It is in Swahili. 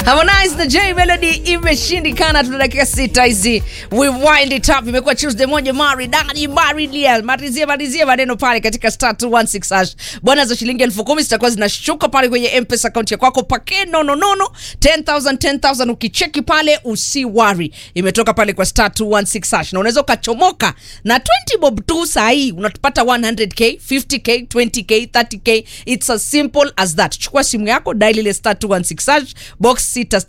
Harmonize na J Melody imeshindikana. Tuna dakika sita hizi, we wind it up. Imekuwa Tuesday moja maridadi maridia, malizie malizie maneno pale katika star 216 hash. Bwana za shilingi elfu kumi zitakuwa zinashuka pale kwenye M-Pesa account ya kwako pake nono nono 10000 10000 ukicheki pale usiwari. Imetoka pale kwa star 216 hash na unaweza ukachomoka na 20 bob tu saa hii unatupata 100k, 50k, 20k, 30k. It's as simple as that. Chukua simu yako dial ile star 216 hash box sita